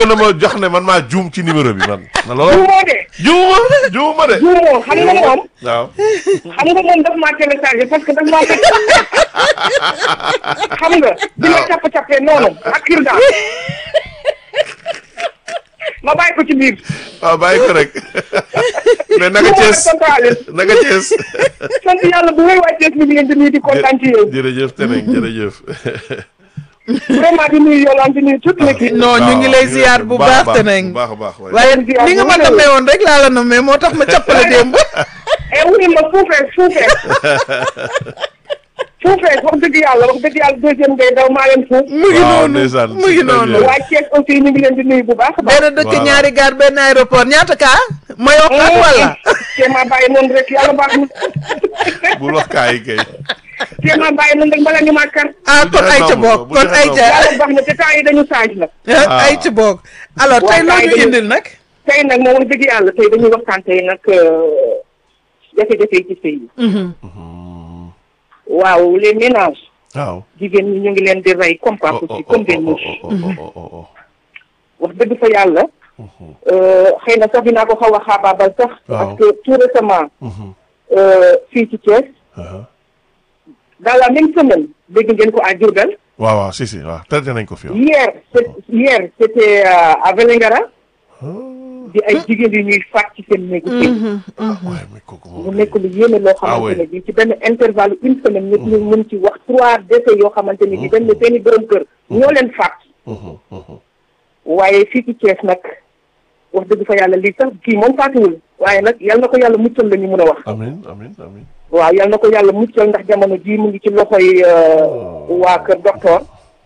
na ma jox ne man maa juum ci numéro bi man. na loolu juumoo de juuma juuma de. juumoo xam nga moom waaw. xam nga moom daf maa téléchargé parce que daf maa fekk xam nga di ma capp cappee noonu ak kir daal ma bàyyi ko ci biir waaw bàyyi ko rek. mais naka Thiès centrale naka Thiès. sant yàlla bu wéy waa Thiès mi ngi leen di nuyu di kontaan ci yéen jërëjëf Teneng jërëjëf. vraiment di nuyu Yolande di nuyu toute l'équipe non ñu ngi lay ziar bu baax te nañ bu baax a baax waaye. waaye ziar ni nga bu ma wér. namee woon rek laa la namee moo tax ma cappale démb et wuy ma suufee suufee suufee wax dëgg yàlla wax dëgg yàlla deuxième ngay daw maa leen fuuf mu ngi waaw noonu ndeysaan, mu ngi c'est très noonu bien. waa Thiès aussi ñu ngi leen di nuyu bu baax a baax benn dëkk Voilà. ñaari gaar benn aéroport ñaata kaa ma yokkaat wala te ma bàyyi noonu rek yàlla baax na bul wax kaa yi kay. te ma bàyyi noonu rek bala ñu ma kar ah Bu kon joxe ay ca nombre boog ba, bu kon joxe ay nombre. ca yàlla baax na te temps yi dañu change nag Ah. ay ca boog alors tey Waaw, loo kay ñu dañu- indil nag tey nag moom wax dëgg yàlla tey dañuy waxtaan tey nag jafe-jafe yi ci sëy yi waaw les ménages waaw. jigéen ñi ñu ngi leen di rey comme pas possible comme des mouches oh, oh, oh, oh. wax dëgg fa yàlla xëy na sax dinaa ko xaw a xaabaabal sax parce que tout récemment euh, fii ci Thiès Uh-huh. dans la même semaine dégg ngeen ko à Diourbel waaw waaw si si waaw traité nañ ko fi waaw. hier c'est- hier c'était euh, à Vélingara di ay jigéen yu ñuy faat ci seen néegu sëy waaye mais kooku mu moom. nekk lu yéeme loo Ah xamante ne ouais. bii ci benn intervalle une semaine nit ñu mën ci wax trois décès yoo xamante ne bii dañ ne seen i borom kër ñoo leen faat Mhm, mhm. waaye fii ci Thiès nag wax dëgg fa yàlla lii sax kii moom faatuwul waaye nag yal na ko yàlla muccal la ñu mën a wax amiin amiin amiin. waaw yal na ko yàlla muccal ndax jamono jii mu ngi ci loxoy euh, waa kër docteur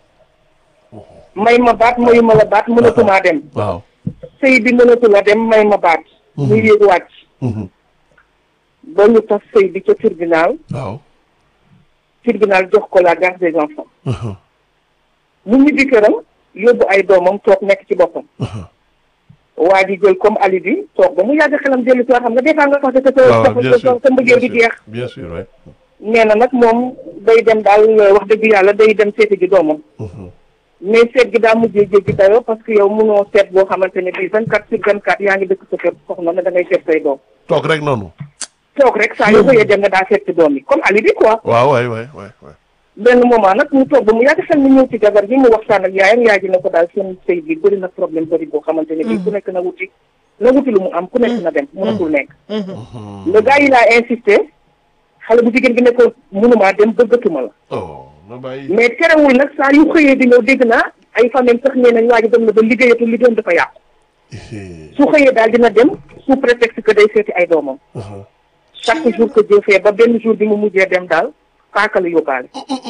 may ma baat mayu ma la baat mënatumaa dem waaw. sëy bi mënatu la dem may ma baat muy yéeg wàcc Mhm. ba ñu tas sëy bi ca tribunal waaw. tribunal jox ko la garde des enfants Mhm, mu ñibbi këram yóbbu ay doomam toog nekk ci boppam mhm. waa ji jël comme alibi toog ba mu yàgg xelam dellu si waat xam nga des fois nga fàtte sa waaw sa bien sa sûr sa mbëggeel bi bien sûr, jeex bien sûr ouais. nee na nag moom day dem daal wax dëgg yàlla day dem seeti ji doomam Mhm. mais seet gi daa mujjee jéggi dayoo parce que yow munoo seet boo xamante ne bii vingt quatre sur vingt quatre yaa ngi dëkk sa kër soxna ne da ngay seet say doom toog rek noonu. toog rek saa yoo xëyee dem nga daa seet ci doom yi comme alibi quoi waaw waay waay waay waay. benn moment nag mu toog ba mu yàgg xel mi ñëw ci jabar ji mu waxtaan ak yaayam yaay ji ne ko daal seen sëy bi bëri na problème bëri boo xamante ne bii ku nekk na wuti na wuti lu mu am ku nekk na dem mënatul nekk le gars yi laa insisté xale bu jigéen bi ne ko mënumaa dem bëggatuma la oh na bàyyi. mais terewul nag saa yu xëyee di ñëw dégg naa ay famille sax nee nañ waa ji dem na ba liggéeyatu liggéeyam dafa yàqu su xëyee daal dina dem sous prétexte que day seeti ay doomam Mhm. chaque jour que Dieu fait ba benn jour bi mu mujjee dem daal paaka la yóbbaale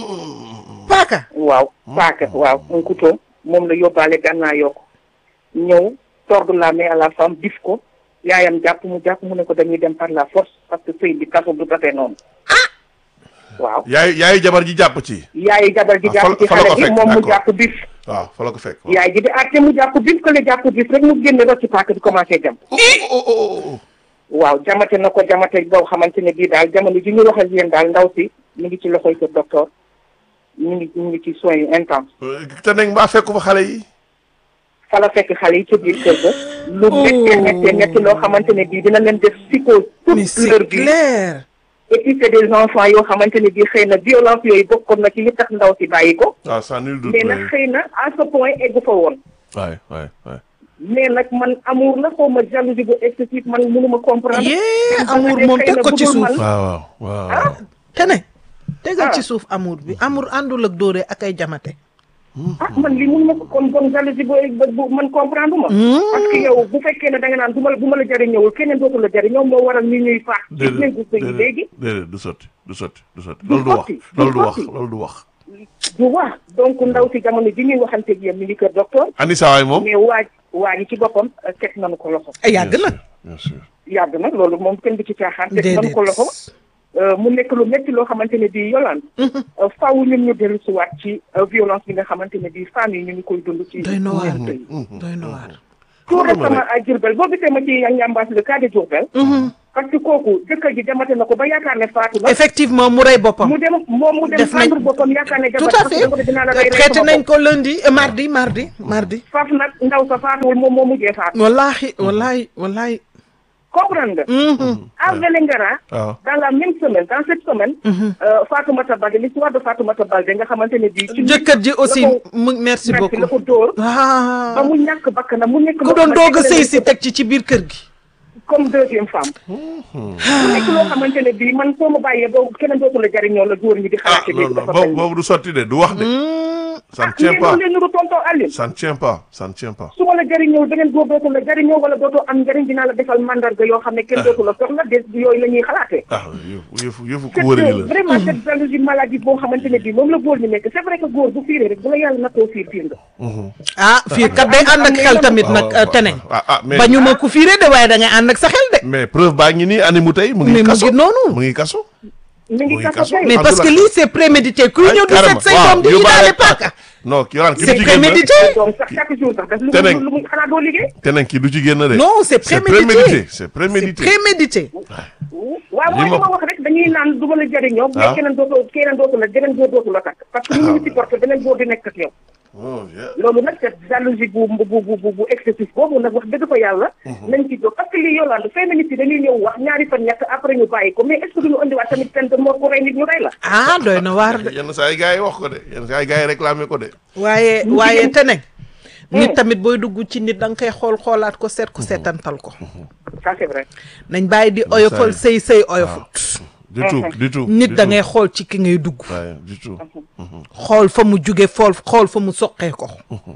paaka waaw paaka waaw un couteau moom la yóbbaale gànnaa yokk ñëw tordre la main à la femme dif ko yaayam jàpp mu jàpp mu ne ko dañuy dem par la force parce que sëy bi kaso du dafee noonu waaw yaay yaay jabar ji jàpp ci. yaayi jabar ji Ah, fa la- jàpp ci fa la xale ko bi fekk, moom mu d'accord. jàpp bif waaw fa la ko fekk. yaay ji di àtte mu jàpp bif que le jàpp bif rek mu génne rot ci paaka bi commencé jam oh oh oh oh. waaw jamate na ko jamate boo xamante ne bii daal jamono ji ñu wax ak yéen daal ndaw si ñu ngi ci loxoy kër docteur ñu ngi ñu ngi ci soins yu intense te nag mbaa fekk fa xale yi. fa la fekk xale yi ca biir kër ga lu méttee méttee métti loo xamante ne bii dina leen def psychose mais toute leur c'est vie clair et puis c'est des enfants yoo xamante ne bii xëy na violence yooyu bokkoon na ci li tax ndaw si bàyyi ko waaw sans nul doute. mais nag xëy na à ce point eggu fa woon waay waay waay. mais nag man amour la xaw ma jalousie bu excessif man mënuma comprendre yee Parce amour que moom xëy teg na ko ci budul suuf man- waaw waaw waaw. te ne tegal Ah. ci suuf amour bi amour àndul ak dóore ak ay jamate ah man li mun ma ko kon bon jalousie booy bu man comprendre ma parce que yow bu fekkee ne da nga naan bu ma bu ma la jëriñëwul keneen dootu la jëriñoo moo waral ñu ñuy faax ci déedéet néegu sëy yi léegi déedéet du sotti du sotti du sotti. Du loolu du wax sotti, du loolu du wax sotti. loolu du wax. du wax donc ndaw si jamono ji ñuy waxanteeg yéen mi ngi kër docteur Anissa waay moom. mais waaj waa ji ci boppam euh, teg nañu ko loxo ay yàgg na bien sûr. yàgg na loolu moom kenn du ci caaxaan teg nañu ko déedéet loxo euh, mu nekk lu métti loo xamante ne bii yolaan euh, faaw ñun ñu dellu si waat ci euh, violence bi nga xamante ne bii femmes yi ñu ngi koy dund ci doy na waar néegu sëy yi doy na waar tout Xoolal ma récemment à Diourbel boo gisee ma ci ñambaas le cas de Diourbel parce que kooku jëkkër ji demate na ko ba yaakaar ne faatu na effectivement mu rey boppam mu dem moom mu dem def nañ fendre boppam yaakaar ne tout jabar à parce que da ko ne dinaa la rey fait rey traité sama nañ bopp. ko lundi euh, mardi mardi mardi faaf nag ndaw sa faatuwul moom moo mujjee faatu wallahi wallahi wallahi comprendre nga Mhm. à Vélingara waaw dans la même semaine dans cette semaine euh, Fatoumata Baldé l'histoire de Fatoumata Baldé nga xamante ne bii ci jëkkër ji aussi la ko mu merci merci la beaucoup ko dóor ah ba mu ñàkk bakkanam mu nekk ku doon doog a sëy si teg ci ci biir kër gi comme deuxième femme mu nekk loo xamante ne bii man soo ma bàyyee boobu keneen dootu la jariñoo la góor ñi di ah xalaate non léegi non dafa boobu mel boobu du sotti de du wax de ça ne tient mais pas moom leen nuru tonton Aline ça ne tient pas ça ne tient pas su ma la jariñoo beneen góor dootu la jariñoo wala dootoo am njariñ dinaa la defal mandarga yoo xam ne kenn dootu la soxla des yooyu la ñuy xalaatee ah yëfu yëfu yëfu ku cette wër gi la vraiment cette jalousie maladie boo xamante ne bii moom la góor ñi nekk c'est vrai que góor bu fiiree rek bu la yàlla nattoo fiir fiir nga ah fii kat day ànd ak xel tamit nag waaw, waaw, teneen ah ah mais bañu ma ku fiire de waaye da ngay ànd ak sa xel de mais preuve baa ngi nii ani mu tey mu Mais ngi mu kaso ngi noonu. mu ngi kaso mi ngi Oui, kaso kaso. kay mais parce que Abdoulaye. lii c'est prémédité kuy ñëw di seet say doom di indaale paaka non ki yoraan ki c'est du ci génn prémédité doom sax chaque jour sax daf lu Te nag- lu muy xanaa doo liggéey te nag ki du ci génn de non c'est c'est prémédité prémédité c'est c'est prémédité prémédité waaw Li mooy li ma- ma wax rek dañuy naan du ma la jariñoo mais Ah. keneen dootu keneen dootu la beneen góor dootu la takk parce que ñu ngi supporté beneen góor di nekk ak yow Oh, yeah. loolu nag c'est jalousie bu bu bu bu bu excessif boobu nag wax dëgg fa yàlla nañ ci jóg parce que lii Yolande féministes yi dañuy ñëw wax ñaari fan ñett après ñu bàyyi ko mais est-ce que duñu indiwaat tamit peine de mort ku rey nit ñu rey la ah doy na waar de yenn saa yi gars yi wax ko de yenn saa yi gars yi réclamé ko de waaye waaye te ne nit tamit booy dugg ci nit da nga koy xool xoolaat ko seet ko seetantal ko ça c'est vrai nañ bàyyi di oyofal sëy sëy oyofut du tout du tout nit du da tout. ngay xool ci ki ngay dugg waaye du tout xool fa mu jóge fool xool fa mu soqee ko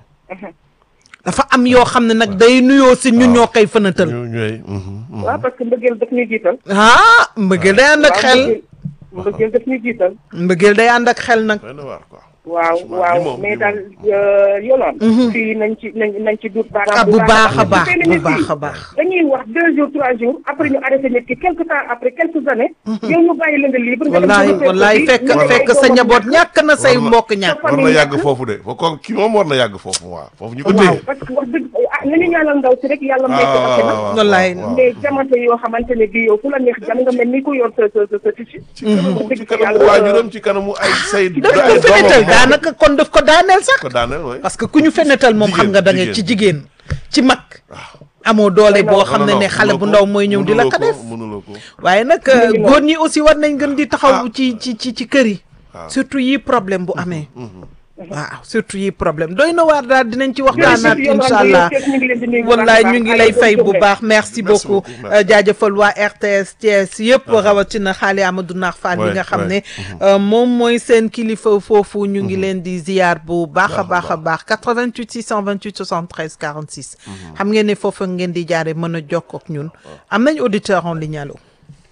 dafa am yoo xam ne nag day nuyoo si ñun ñoo koy fënatal ñu ñooy waaw parce que mbëggeel daf ñuy jiital ah mbëggeel day ànd ak waaw xel mbëggeel mbëggeel daf ñuy jiital mbëggeel day ànd ak xel nag doy na waar quoi waaw Franchement, waaw li moom, mais li daal Yolande fii nañ ci nañ nañ ci dut ah baaraam bu baax a baax bu féministes baax yi a baax dañuy wax deux jours trois jours après ñu arrêté nit ki quelque temps après quelques années yow ñu bàyyi la nga libre nga dem wallaay sa wallaay kër fekk gi, ñu fekk ay sa doomam njaboot ñàkk. ñàkk na say War na- mbokk ñàkk war na famille yàgg ñàkk. foofu de fo ko ki moom war na yàgg foofu waaw foofu ñu ko waaw téye parce que wax dëgg ah nañu ñaanal ndaw si rek yàlla may ko waaw bakkanam waaw, waaw, Wallaay. waaw. mais jamono yoo xamante ne bii yow fu la neex jam nga mel ni ku yor sa sa sa sa tissu ci kanamu dëgg ci fa kanamu yàlla, waajuram ci kanamu ay say daf ay ko fenetal doomam. daanaka kon daf ko daaneel sax ko daaneel waay parce que ku ñu fenetal moom xam Jigéen, nga da nga jigéen, ci jigéen ci mag amoo doole boo xam ne ne xale bu ndaw mooy ñëw di la ko def mënuloo ko waaye nag ngi noonu. góor ñi aussi war nañ gën di taxaw Ah. ci ci ci ci kër yi waaw. surtout yi problème bu amee waaw surtout yi problème doy na waar daal dinañ ci waxtaanaat Jërëjëf, Yolande, incha allah yow Thiès ñu ngi leen di nuyu bu baax a wallaay baax. ñu ngi Allez, lay bonne fay bu journée. baax merci Merci beaucoup beaucoup, merci. Euh, jaajëfal waa RTS Thiès yëpp rawatina xaali Amadou Nar Fall bi Ouais, nga xam ne ouais. euh, moom mooy seen kilifa foofu ñu ngi leen di ziyaar bu baax a baax a baax 88 628 73 46 xam ngeen ne foofu ngeen di jaare mën a jokkoo ak ñun am nañ auditeur en ligne allo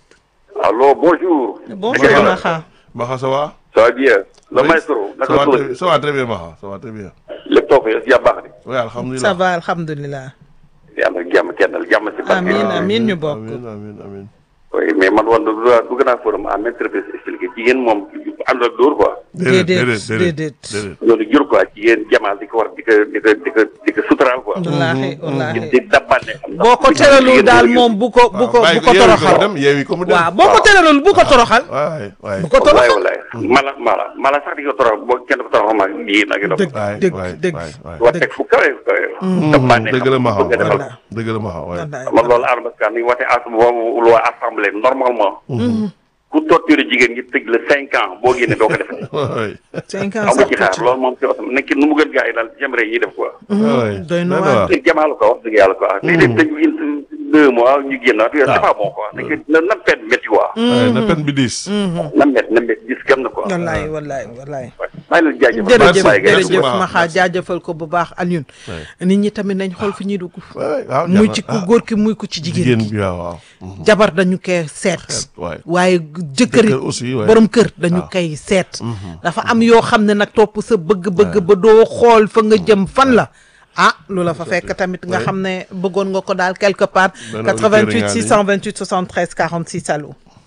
Allô, bonjour. bonjour Maxa Maxa ça va Ça va bien. Le Oui. maestro, ça naka va suba très- ça va très bien Maxa ça va très bien lépp toog ya yaa baax de. oui ça alhamdulilah va alhamdulilah yàlla jàmm kennal jàmm si barke. Amiin, amiin ñu bokk. amiin amiin amiin oui mais man woon dugg dugg naa forum à maintes reprises expliqué jigéen moom ànd ak dóor quoi. Déedéet, déedéet. déedéet loolu jur quoi jigéen jamaal di ko war di ko di ko di ko di ko suturaal quoi. wallaahi wallaahi di dabbaane. boo ko teralul daal moom bu ko bu ko bu ko toroxal dem yeewi ko mu dem waaw boo ko teralul bu ko toroxal waay waay bu ko wallaay toroxal wallaay mala mala mala sax di ko torox boo kenn ko torox ma jigéen ak dëgg waay dëgg waay dëgg waay waay wa teg fu kawe kawe. dabbaane dëgg la Maxa bëgg a defal waay dëgg la Maxa waay wallaay man loolu Adama Ka ni wate as boobu loi assemblée normalement. ku torturer jigéen ñi tëj la cinq ans boo génnee doo ko defee. waay cinq ans amu sax ci xaar tuuti loolu moom si osam nekk nu mu gën gaa yi daal j'aimerais ñuy def quoi. waay doy na doy waar. te jamaal ko wax dëgg yàlla quoi. léegi dem tëj yi deux mois ñu génnaat yooyu c'est pas bon quoi. nekk na na pet métti quoi. waay na pen bi diis na met na met gis gëm na quoi. wallaay wallaay wallaay maa ngi leen di jaajëfal. jërëjëf bàyyi gars yi jërëjëf Maxa, Maxa merci. jaajëfal ko bu baax Alioune nit ñi tamit nañ xool fi ñuy dugg waay waaw muy jar na- ci ku ah, góor ki muy ko ci jigéen jigéen ki bi waaw waaw jabar dañu koy seet waay waaye jëkkër Jëkkër aussi, waay. borom kër dañu koy seet dafa am yoo xam ne nag topp sa bëgg-bëgg ba doo xool fa nga jëm fan la ah lu la fa fekk tamit nga Ouais. xam ne bëggoon nga ko daal quelque part Benn auditeur 88 nga ni. 628 73 46 allo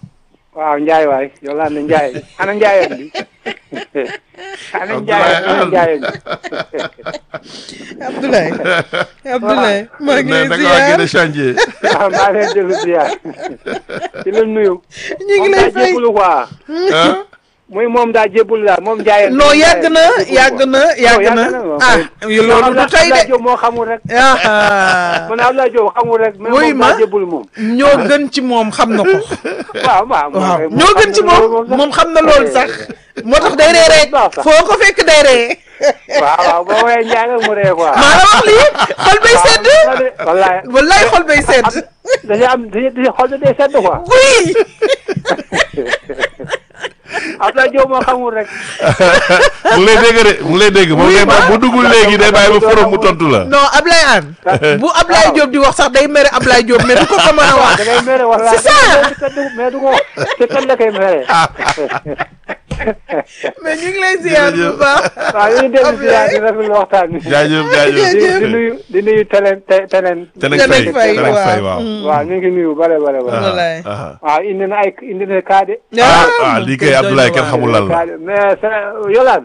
waaw Ndiaye waay Yolande Ndiaye ana Ndiaye bi ana Ndiaye ana Ndiaye bi Abdoulaye Abdoulaye maa ngi ne lay da nga waa ziar génne chantier waaw maa leen dellu ziar di la nuyu. ñu ngi moom lay daa fay jébbalu quoi ah muy moom daa jébbalu daal moom Ndiaye. non yàgg na yàgg na yàgg na ah loolu du tey de Diop moo xamul rek. ah man Abdoulaye Diop xamul rek. mais Wuy moom ma. daa jébbalu moom. ñoo gën ci moom xam na ko waaw waaw. waaw moom ñoo gën ci moom moom xam na loolu sax moo tax day ree rek foo ko fekk day ree waaw waaw boo woowee Ndiaye rek mu ree quoi. maa la wax lii xol bay sedd wallaay wallaay xol bay sedd dañuy am dañuy dañuy xool day sedd quoi. oui Abdoulaye Diop moo xamul rek. mu ngi lay dégg de mu ngi lay dégg moom Oui, ngay ma. bu duggul léegi day bàyyi ba forom mu tontu la. non Ablaye Anne bu Ablaye Diop di wax sax day mere Ablaye Diop mais du ko ko mën a wax da ngay mere wala C'est ça. mais du ko te kan la koy mere. mais ñu ngi lay ziar bu baax waaw ñu ngi dellu si waat di rafetlu waxtaan bi. jaajëf jaajëf. di di nuyu di nuyu teneen te teneen. Teneng Teneng Faye Faye, Teneng waaw. Faye waaw. Mm. waaw ñu ngi nuyu bare bare bare. Wallaay. ah waaw indi na ay indi na kaa de. ah ah moom lii kay kay doy na Abdoulaye kenn waar. xamul lan la. kaa de mais sa Yolaan.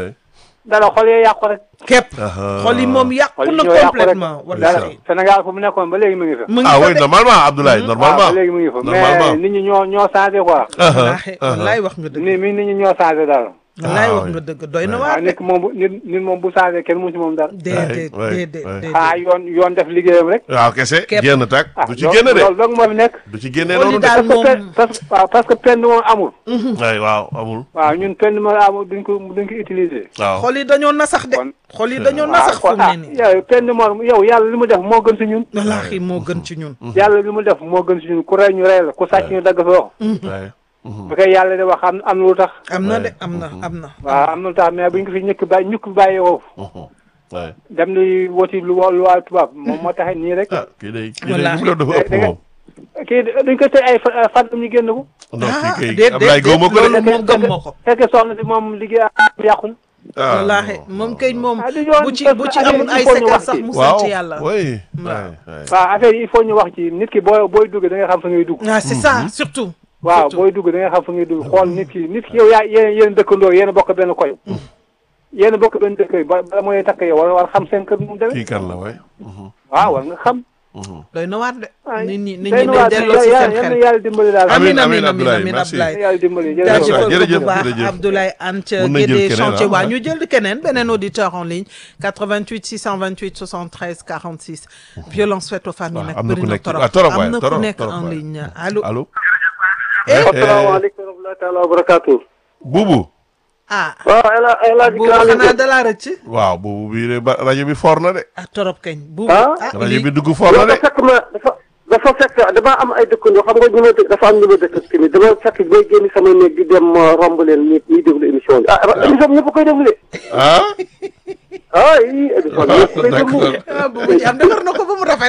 dara xol yee yàqu rek. képp Ah. xol yi moom yàqu xol yi na ñoo yàqu rek. complètement dara wallahi Sénégal fu mu nekkoon ba léegi mu ngi fa. mu ngi ah fa oui de normalement Abdoulaye waaw normalement. ba léegi mu ngi fa normalement. mais nit ñi ñoo ñoo changé quoi. Ah, ah, wallaahi ah. wallaay wax nga dëgg ni mi nit ñi ñoo changé dara. wallaay Ah, wax oui. nga dëgg doy na waaw waar de nit ki moom bu nit nit moom bu changé kenn mu ci moom dara. déedéet Ouais, ouais, déedéet ouais. ah déedéet yoon yoon def liggéeyam rek. waaw kese Képp. génn tak ah du ci loolu- génn de loolu dong moo fi nekk. du ci génnee Xool yi noonu de. daal parce que moom pen parce que waaw parce que pen moom amul. ay waaw amul. waaw ñun pen moom amul duñ ko duñ ko utiliser. waaw xol yi dañoo nasax de Kon- xol yi dañoo waaw nasax fu kon mu ah ne nii yow pen moom yow yàlla li mu def moo gën si ñun. wallaahi moo gën ci ñun yàlla li mu def moo gën si ñun ku rey ñu rey la ku sàcc ñu dagg sa wax. waaye. bu koy yàlla di wax am am na lu tax. am na Ouais. de am na am na waaw am na lu tax mais buñ ko fi ñëkk bàyyi ñukk bàyyi woo. waaye. dem di woti lu wa lu waa tubaab moom moo taxee nii rek. ah kii day kii day Wallaahi. li mu doon dafa ëpp Da nga- moom. kii dañ ko tey ay fa- fan ñu génn ko. non ah kii kay déet Abdoulaye déet góoma ko de. loolu moom gëm ma ko fekkee soxna si moom liggéey am yàqu na. ah wallaahi non, moom non, kay non. moom Ah, du yoon bu ci parce bu que ci affaire amul yi ay il faut ñu séquelles wax sax ci. mu waaw sant yàlla oui. Waaw. waay, waay. waaw affaire yi il faut ñu wax ci nit ki booy booy dugg da nga xam fa ngay dugg. ah c'est ça surtout waaw surtout. booy dugg da nga xam fa ngay dugg xool nit ki nit ki yow yaa yéen yéen dëkkandoo yéen a bokk benn koy. yéen a bokk benn dëkk yi ba bala mooy takk yow war war xam seen kër nu mu demee. kii kan la waay. waaw war nga xam. doy na waar de nit ñi nit ñi day ne nuwaat delloo si yàlla seen yàlla xel yàlla dimbali daal. Amiin, amin amiin, amin amin Abdoulaye, amin merci. Abdoulaye yàlla dimbali Jërëjëf, jërëjëf. jaajëfal ko jërëjëf, bu baax jërëjëf. Abdoulaye Anta Mun nañ jël Guédé keneen, chantier ah. waa ñu jël keneen beneen auditeur en ligne 88 628 73 46 violence faite aux familles waaw, nag am na bëri ku na nekk ci- torop ah, torop am waay, na ku torop, nekk torop en waay. ligne allo allo. asalaamaaleykum wa rahmatullahi taala wa barakaatu. buubu. ah waaw El Hadj El Hadj boobu xanaa dalaa rëcc waaw buubu bii de ba rajo bi for na de. ah torop kañ bu Ah? ah rajo lii bi dugg for na de. dafa fekk ma dafa dafa fekk dama am ay dëkkandoo xam nga ñu ma dëkk dafa am ñu ma dëkk ak tamit dama fekk bay génn sama néeg di dem ma romb leen ñi ñuy déglu émission bi ah émission bi ñëpp koy déglu de ah. ah yii émission bi ñëpp koy déglu d'accord. ah boobu ci am defar na ko ba mu rafet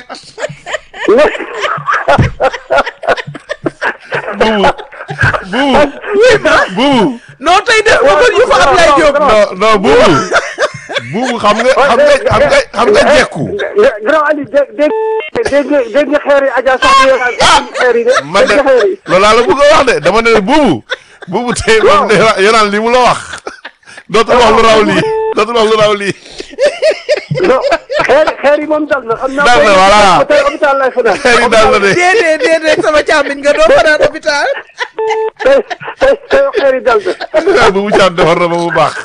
buubu. buubu. buubu. non tey def ko gën yu fa Ablaye Diop non non buubu. buubu xam nga xam nga xam nga xam nga jekku. grand Ali dégg dégg dégg nga dégg nga xeer yi Adja sax di xeer yi de man de dégg nga xeer yi loolu laa la bëgg a wax de dama ne buubu. buubu tey moom de yoraan li mu la wax. dootul wax lu raw lii dootul wax lu raw lii. non xeer xeer yi moom dal na xam naa Dal na, voilà. tey hôpital lay fanaan xeer yi daal la de. déedéet déedéet sama càmmiñ nga doo fanaan hôpital tey tey tey xeer yi dal na ah buubu caam defar na ba mu baax.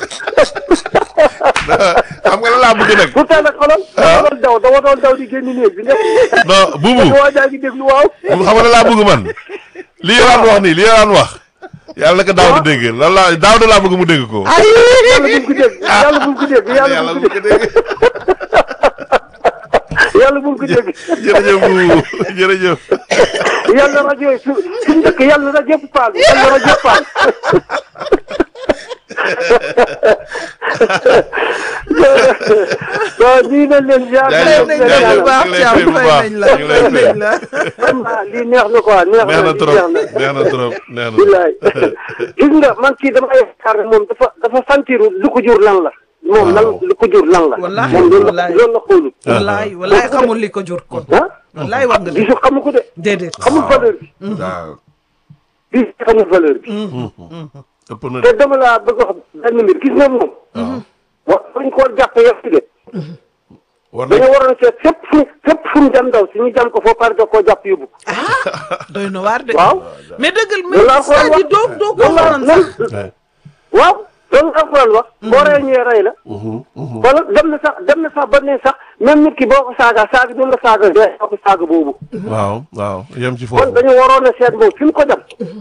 xam nga la laa bëgg nag. pourtant nag xoolal dama doon daw dama doon daw di génn néeg bi nekk non buubu. waa jaa ngi déglu waaw buubu xam nga la laa bëgg man. li yoraan wax nii li yoraan wax. yàlla na ko daaw di dégg lan laa daaw da laa bëgg mu dégg ko. yàlla bu mu ko dégg yàlla bu mu ko dégg yàlla bu yàlla mu bu ko ko dégg dégg. yàlla bu mu ko dégg jërëjëf buubu jërëjëf. yàlla rajo yi su suñu dëkk yàlla rajo yëpp paal yàlla rajo yëpp paal waaw nii nañ leen ziar Jaajëf, nañ la jaajëf. bu baax ñu ngi lay Thiam fay bu fay baax. nañ la ñu ngi lay fay fay. nañ la vraiment lii neex na quoi neex neex na na trop neex na neex na trop neex na. billaay gis nga man kii dama yaakaar ne moom dafa dafa santiru lu ko jur lan la moom lan lu ko jur lan la Wallaahi, moom loolu la wallaahi. loolu la xoolul wallaay wallaay xamul li ko jur kon ah wallaay wax nga dëgg gisu xamu ko de déedéet xamul valeur bi waaw. bi xamul valeur bi ëpp na te de dama laa bëgg a wax benn mbir gis nga moom wa dañ koo jàppe yëpp de war nañ dañoo waroon seet fépp fu fépp fu mu dem ndaw si ñu jam ko foo pare da koo jàpp yóbbu doy na waar de. waaw mais dëggal mais loolu laa ko c'est-à-dire wax doo doo ko loolu laa waroon sax. Ouais. waaw loolu la alxuraan wax boo rey ñëwee rey la wala dem na sax dem na sax ba ne sax même nit ki boo ko saaga saaga doon la saaga dee ko saaga boobu waaw waaw yem ci kon foofu dañu waroon a seet moom fi mu ko jam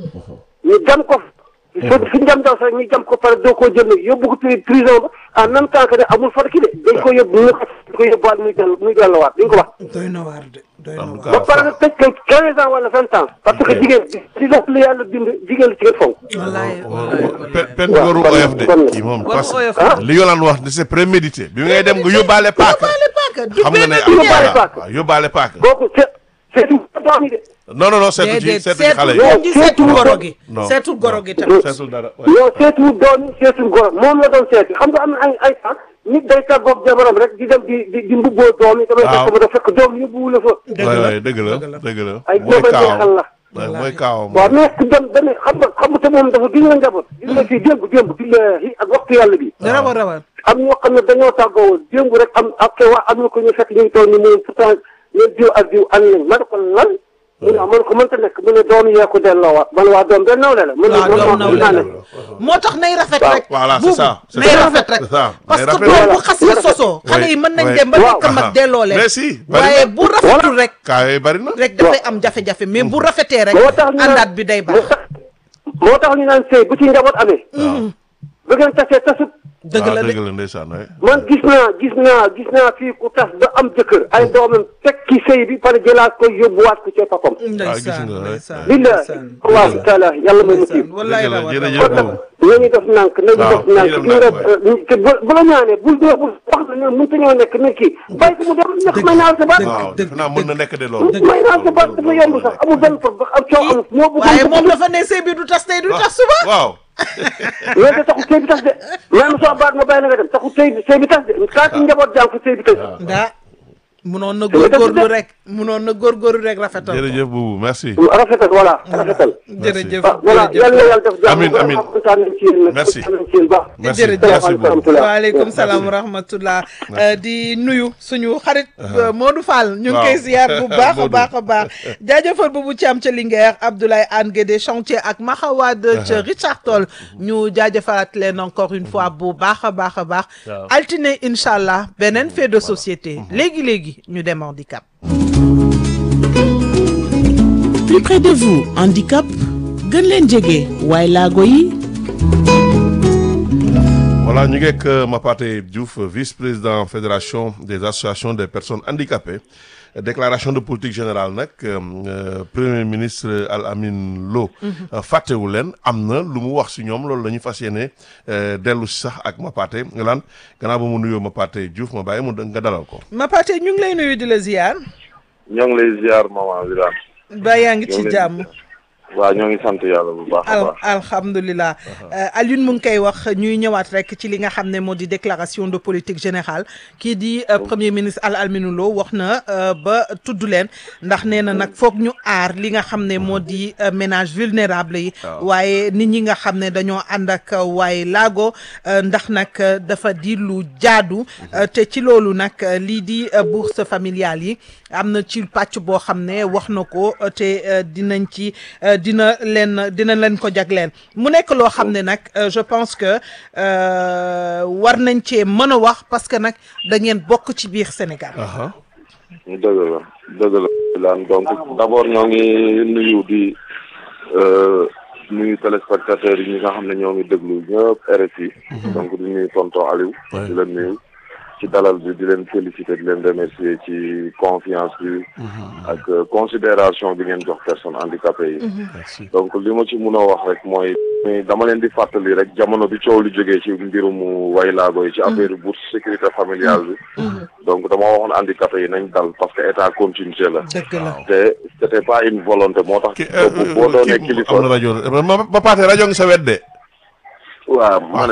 ñu jam ko fa fi ñu jam daw sax ñu jam ko pare doo koo jël nag yóbbu ko pri- prison ba en même temps que ne amul farki de dañ ko yóbbu ñu ko dañ ko yóbbuwaat muy dellu muy delluwaat dañ ko wax doy na waar de doy na en tout waar. ba cas pare nag tëj ko quinze ans wala vingt ans parce que jigéen si la lu yàlla bind jigéen la ci gën fonk wallaay wallaay pen pen waaw, waru kon- oyof de kon- kii moom waru parce oyof. que li Yolande wax c'est prémédité bi ngay dem nga yóbbaale paaka yóbbaale paaka du xam nga ne benn am du yóbbaale ñaar. paaka. waaw yóbbaale paaka kooku se seetu doom yi de non non non seetu ci déedéet seetu ci xale seetul yi moom ji seetul goro gi. non seetul goro gi tamit. seetul dara yow seetu doom yi seetu goro moom la doon seeti xam nga am na ay ay temps nit day tàggoog jabaram rek di dem di di di mbubboo doom yi damay Waaw. fekk ba da fekk doom yóbbuwu la fa dëgg waay la waay dëgg la dëgg la. dëgg la ay mooy doomay kaawam neexal la waay mooy kaawam waaw mais ku dem dane xam nga xam nga te moom dafa gis nga njaboot gis nga fii démb démb billahi ak waxtu yàlla bi rawal rawal. am ñoo xam ne dañoo tàggoo woon démb rek am ak waa am na ko ñu fekk ñu ngi toog ni moom pourtant ñeen diw ak diw ànd nañ ma ne ko lan mu ne ah ma ne ko mënta nekk mu ne doom yee ko delloowaat man waa doom benn nawle la mu ne waaw man doom maa nawle ko dinaa la. ne moo tax nay rafet Waaw, rek. voilà, c'est buubu ça, c'est nay ça. rafet rek. C'est ça, parce nay que rafet. doom bu Voilà. xasee sosoo. xale yi mën nañ oui. dem ba Waaw. nekk mag delloo leen. mais si bari waaye na. bu rafetul rek. kaa yooyu bari na rek dafay am jafe-jafe mais bu rafetee rek. moo tax ñu naan- àndaat bi day baax. moo tax moo tax ñu naan sëy bu ci njaboot amee bu ngeen tasee tasut dëgg la waaw de dëgg la ndeysaan waay man gis naa gis naa gis naa fii ku tas ba am jëkkër ay doomam teg ci sëy bi pare jëlaat ko yóbbuwaat ko ca papam ndeysaan nga, ndeysaan billahi ndeysaan. allahu taala yàlla may ndeysaan mucc wallaay Dëgg la, rawal jërëjëf rawal. kon nag nañu def nànk nañu Waaw, def nànk nañu ki def nga nànk, te bu bu la ñaanee bul dee bul wax na ne mënta ñoo nekk ne kii bàyyi ko mu dem ndax may naa sa baat waaw dëgg, defe naa mën na nekk de dëgg. loolu may naa sa baat dafa yomb sax amul benn problème am coow amul moo bëgg waaye moom dafa ne sëy bi du tas tey du tas suba. waaw mais de taxul sëy bi tas de même soo baat ma bàyyi na nga dem taxul sëy bi sëy bi tas de kaa ci njaboot jàng ko sëy bi tas ndaa munoon na góorgóorlu rek munoon na góorgóorlu rek rafetal ko. jërëjëf buubu merci rafetal voilà rafetal jërëjëf ah voilà yàlla na yàlla def jàmm Amiin, amiin. kontaan nañ ci yéen nag Merci. kontaan nañ ci yéen baax merci Jërëjëf. merci buubu waaleykum salaam wa rahmatullah Euh, di nuyu suñu xarit euh, Modou Fall ñu ngi Waaw. koy ziar bu baax a Modou. baax a baax jaajëfal boobu ci am ca Linguère Abdoulaye Anne Guédé chantier ak Maxawad ca Richard Toll ñu jaajëfalaat leen encore une fois bu baax a baax a baax Waaw. altine incha allah beneen fait de société léegi léegi ñu dem handicap plus près de vous handicap gën leen jege waaye laago yi voilà ñu ngi ak Mapate Diouf vice-président fédération des associations des personnes handicapées déclaration de politique générale nag euh, premier ministre Al Amin Lo fàttewu leen am na lu mu wax si ñoom loolu la ñu fas yéene euh, dellu si sax ak Mapate nga laan gannaaw ba mu nuyoo Mapate Diouf ma bàyyi mu nga dalal ko Mapate ñu ngi lay nuyu di la ziar ñoo ngi lay ziar maman Birane ba yaa ngi ñoo ci ngi lay jàmm waaw ñoo ngi sant yàlla bu baax a al baax alhamdulilah Alioune mu ngi koy wax ñuy ñëwaat rek ci li nga xam ne moo di déclaration de politique générale kii di euh, premier ministre Al Amine Lo wax na euh, ba tudd leen ndax nee na nag foog ñu aar li nga xam ne moo di euh, ménage vulnérable yi waaye nit ñi nga xam ne dañoo ànd ak euh, waaye laago euh, ndax nag euh, dafa di lu jaadu euh, te ci loolu nag euh, lii di euh, bourse familiale yi am na ci pàcc boo xam ne wax na ko euh, te euh, dinañ ci euh, dina leen dina leen ko jagleen mu nekk loo xam ne nag euh, je pense que euh, war nañ cee mën a wax parce que nag da ngeen bokk ci biir Sénégal. aha dëgg la dëgg la Birane donc d'abord ñoo ngi nuyu di euh, nuyu téléspectateurs yi ñi nga xam ne ñoo ngi déglu ñëpp RFI donc di nuyu tonton Aliou Ouais. di leen nuyu ci dalal bi di leen féliciter di leen remercier ci confiance bi ak euh, considération bi ngeen jox personnes handicapées yi merci donc li ma ci mun a wax rek mooy mais dama leen di fàttali rek jamono bi coow li jógee ci mbirum waylaago yi ci affaire bourse sécurité familiale bi donc dama waxoon handicapé yi nañ dal parce que état continuité la dëgg la te c'était pas une volonté moo tax ki boobu boo doonee kii kilifa am na rajo ma Mapate rajo ngi sa wet de waaw ma ne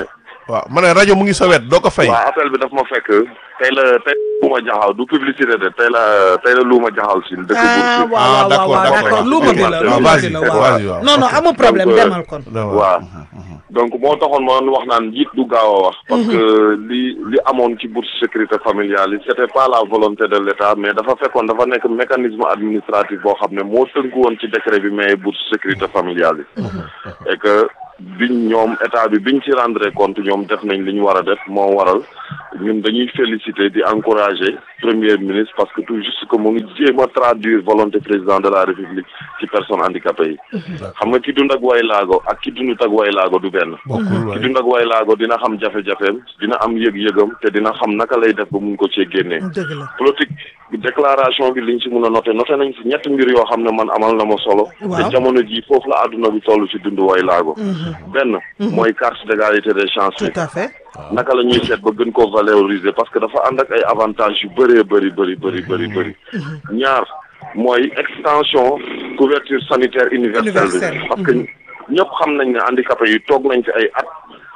waaw ma ne rajo mu ngi sa wet doo ko fay. waaw appel bi daf ma fekk tey la tey luuma jaxaw du publicité de tey la tey la luuma jaxaw si dëkk ah Bour waaw waaw d'accord, waaw d'accord. d'accord lu ma bi la Ah, lu ma vas-y, bi la vas-y, waaw waaw. non non amul problème Donc, euh, demal kon waaw donc moo taxoon ma doon wax naan njiit du gaaw a wax parce que li li amoon ci bourse sécurité familiale yi c'était pas la volonté de l'État mais dafa fekkoon dafa nekk mécanisme administratif boo xam ne moo tënku woon ci décret bi mais bourse sécurité familiale yi et que biñ ñoom état bi biñ ci rendre compte ñoom def nañ li ñu war a def moo waral ñun dañuy féliciter di encourager premier ministre parce que tout juste que mu ngi jéem a traduire volonté président de la république ci personnes handicapées yi xam nga ki dund ak way laago ak ki dundut ak way laago du benn bokkul ki waay. dund ak way laago dina xam jafe-jafeem dina am yëg-yëgam te dina xam naka lay def ba mun ko cee génnee dëgg la politique déclaration bi liñ ci mun a noté noté nañ ci ñetti mbir yoo xam ne man amal na ma solo Waaw. te jamono ji foofu la àdduna bi toll ci dund way laago benn mooy carte d'égalité des chances bi tout à fait naka la ñuy seet ba gën ko valoriser parce que dafa ànd ak ay avantages yu bëree bëri bëri bëri bëri bëri ñaar mooy extension couverture sanitaire universelle bi Universelle. parce que ñëpp xam nañ ne handicapé yi toog nañ ci ay at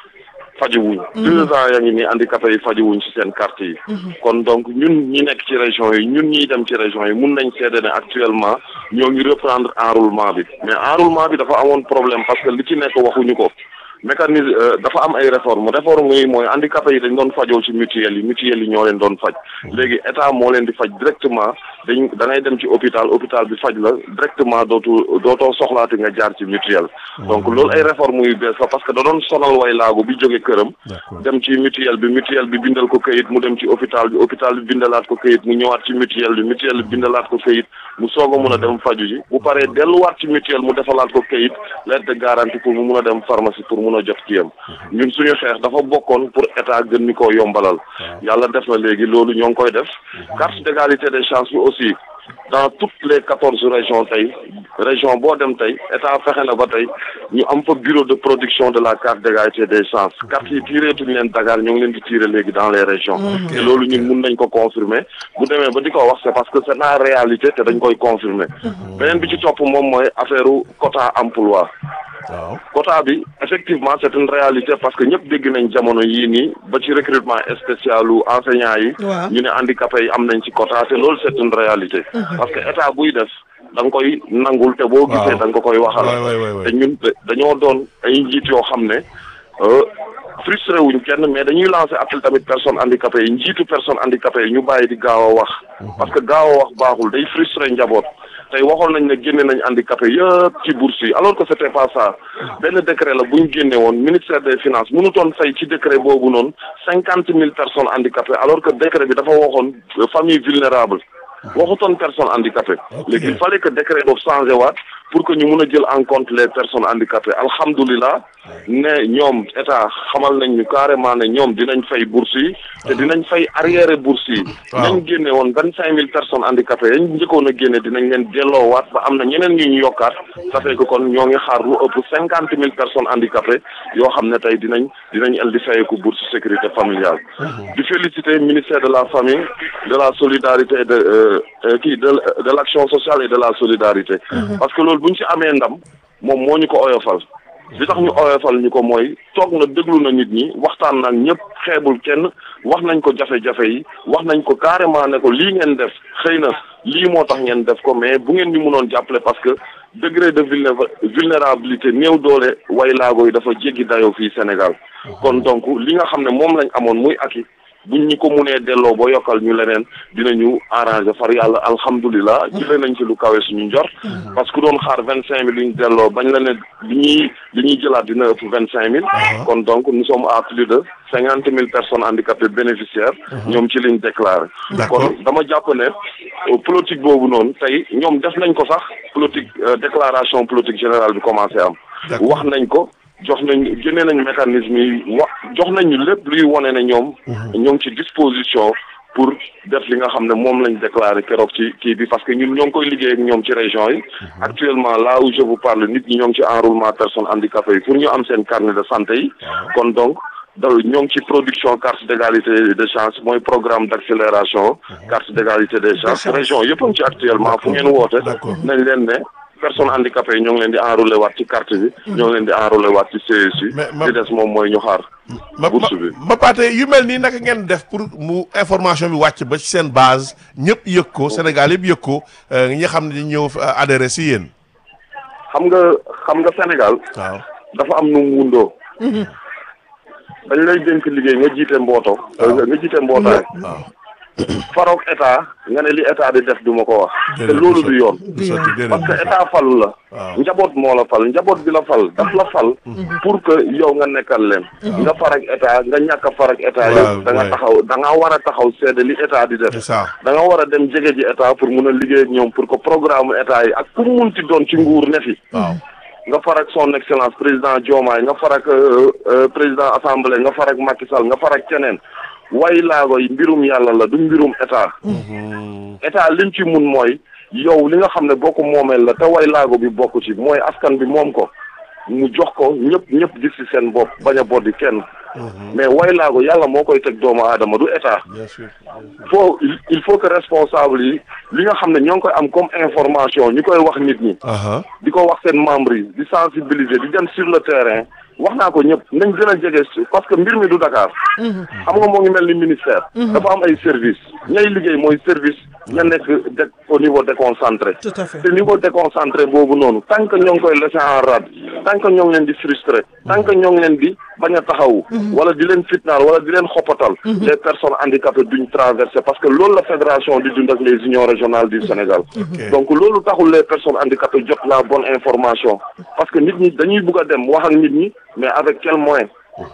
fajuwuñ deux ans yaa ngi nii handicapé yi fajuwuñ ci seen carte yi kon donc ñun ñi nekk ci région yi ñun ñiy dem ci région yi mun nañ seede ne actuellement ñoo ngi reprendre enroulement bi mais enroulement bi dafa amoon problème parce que li ci nekk waxuñu ko mécanisme euh, dafa am ay réforme réforme yi mooy handicapé yi dañ doon fajoo ci mutuelle yi mutuelle yi ñoo leen doon faj léegi état moo leen di faj directement dañ da ngay dem ci hôpital hôpital bi faj la directement dootu dootoo soxlaati nga jaar ci mutuelle donc loolu ay réforme yu bees la parce que da doon sonal way laago bi jóge këram D'accord. dem ci mutuelle bi mutuelle bi bindal ko këyit mu dem ci hôpital bi hôpital bi bindalaat ko këyit mu ñëwaat ci mutuelle bi mutuelle bi bindalaat ko këyit mu soog a mun a dem faju ji bu paree delluwaat ci mutuelle mu defalaat ko këyit lettre de garantie pour mu mun a dem pharmacie pour mun a jot kiyam ñun suñu xeex dafa bokkoon pour état gën ñu koo yombalal yàlla def na léegi loolu ñoo ngi koy def carte d'égalité des chances bi aussi dans toutes les quatorze régions tey région boo dem tey état fexe na ba tey ñu am fa bureau de production de la carte d'égalité des chances carte yi tireetuñu leen Dakar ñoo ngi leen di tirer léegi dans les régions te loolu ñun mun nañ ko confirmer bu demee ba di ko wax c'est parce que c'est la réalité te dañ koy confirmer beneen bi ci topp moom mooy affaire u quota emploi waaw quota bi effectivement c'est une réalité parce que ñëpp dégg nañ jamono yii nii ba ci recrutement spécial u enseignants yi Waaw. ñu ne handicapés yi am nañ ci quota te loolu c'est une réalité parce que état buy def da nga koy nangul te boo gisee Waaw. da nga ko koy waxal waay waay waay waay. te ñun da- dañoo doon ay njiit yoo xam ne euh, frustré wuñ kenn mais dañuy lancer appel tamit personnes handicapées yi njiitu personnes handicapées yi ñu bàyyi di gaaw a wax parce que gaaw a wax baaxul day frustré njaboot tey waxoon nañ ne génne nañ handicapé yëpp ci bourse yi alors que c'était pas ça benn décret la bu ñu génne woon ministère des finances mënutoon fay ci décret boobu noonu cinquante mille personnes handicapées alors que décret bi dafa waxoon euh, famille vulnérable waxutoon personnes handicapées léegi il fallait que décret boobu changé waat pour que ñu mun a jël en compte les personnes handicapées alhamdulilah ne ñoom état xamal nañ ñu carrément ne ñoom dinañ fay bourse yi te dinañ fay arriéré bourse yi Waaw. nañ génne woon vingt cinq mille personnes handicapées yañ njëkkoon a génne dinañ leen delloowaat ba am na ñeneen ñu ñu yokkaat ça fait que kon ñoo ngi xaar lu ëpp cinquante mille personnes handicapées yoo xam ne tey dinañ dinañ el di fayeku bourse sécurité familiale di féliciter ministère de la famille de la solidarité et de euh, euh, kii de de l'action sociale et de la solidarité parce que loolu bu ñu ci amee ndam moom moo ñu ko oyofal li tax ñu oyofal ñu ko mooy toog na déglu na nit ñi waxtaan nag ñëpp xeebul kenn wax nañ ko jafe-jafe yi wax nañ ko carrément ne ko lii ngeen def xëy na lii moo tax ngeen def ko mais bu ngeen ñu mënoon jàppale parce que degré de vulné- vulnérabilité néew doole way laago yi dafa jéggi dayoo fii Sénégal kon donc li nga xam ne moom lañ amoon muy aki buñ ñu ko munee delloo ba yokkal ñu leneen dinañu arranger far yàlla alhamdulilah jëlee nañ ci lu kawe suñu njort parce que doon xaar vingt cinq mille yu ñu delloo bañ la ne li ñuy li ñuy jëlaat dina ëpp vingt cinq mille kon donc nous sommes à plus de cinquante mille personnes handicapées bénéficiaires ñoom ci liñ déclaré D'accord. kon dama jàpp ne euh, politique boobu noonu tey ñoom def nañ ko sax politique euh, déclaration politique générale bi commencé am D'accord. wax nañ ko jox nañ génne nañ mécanisme yi wa jox nañu lépp luy wone ne ñoom ñoo ngi ci disposition pour def li nga xam ne moom lañ déclaré keroog ci kii bi parce que ñun ñoo ngi koy liggéey ak ñoom ci région yi actuellement là où je vous parle nit ñi ñoo ngi ci enrôlement personnes handicapées yi pour ñu am seen carnet de santé yi kon donc da ñoo ngi ci production carte d'égalité des chances mooy programme d'accélération carte d'égalité des chances région yëpp a ngi ci actuellement fu ngeen woote D'accord. nañ leen ne personnes handicapées yi ñoo ngi leen di enrôler waat ci carte bi ñoo ngi leen di enrôler waat ci CSU Mais ma- li des moom mooy ñu xaar ma bourse bi ma paate yu mel nii naka ngeen def pour mu information bi wàcc ba ci seen base ñëpp yëg ko Sénégal yëpp yëg ko euh, ñi nga xam ne ñëw euh, adhéré si yéen. xam nga xam nga Sénégal waaw dafa am nu mu wundoo dañ lay dénk liggéey nga jiite mbooto nga jiite mbootaay waaw. faroog état nga ne li état di def du ma ko wax te Déedéet, loolu du du yoon du sotti déedéet parce que du sotti. état falu la waaw. njaboot moo la fal njaboot bi la fal daf la fal pour que yow nga nekkal leen nga far ak état nga ñàkk a far ak état Waaw, yow da nga ouais. taxaw da nga war a taxaw seede li état di def c'est ça. da nga war a dem jege ji état pour mun a liggéey ak ñoom pour que programme état yi ak ku mu munti doon ci nguur ne fi waaw. nga far ak son excellence président Diomaye nga far ak euh, euh, président assemblée nga far ak Macky Sall nga far ak keneen way laago yi mbirum yàlla la du mbirum état état lim ci mun mooy yow li nga xam ne boo ko moomeel la te way laago bi bokk ci mooy askan bi moom ko mu jox ko ñëpp ñëpp gis ci seen bopp bañ a boddi kenn mais way laago yàlla moo koy teg doomu aadama du état bien sûr. faut il- il faut que responsable yi li nga xam ne ñoo ngi koy am comme information ñu koy wax nit ñi aha di ko wax seen membres yi di sensibiliser di dem sur le terrain wax naa ko ñëpp nañ gën a jege su- parce que mbir mi du Dakar. xam nga moo ngi mel ni ministère. dafa am ay service ñay liggéey mooy service ña nekk de au niveau déconcentré. Tout à fait. te niveau déconcentré boobu noonu tant que ñoo ngi koy laisser en rade tant que ñoo ngi leen di frustré tant que ñoo ngi leen di bañ a taxawu. wala di leen fitnaal wala di leen xoppatal. les personnes handicapées duñ traversé parce que loolu la fédération di dund ak les unions régionales du Sénégal. donc loolu taxul les personnes handicapées jot la bonne information parce que nit ñi dañuy bugg a dem wax ak nit ñi mais avec quel moyen.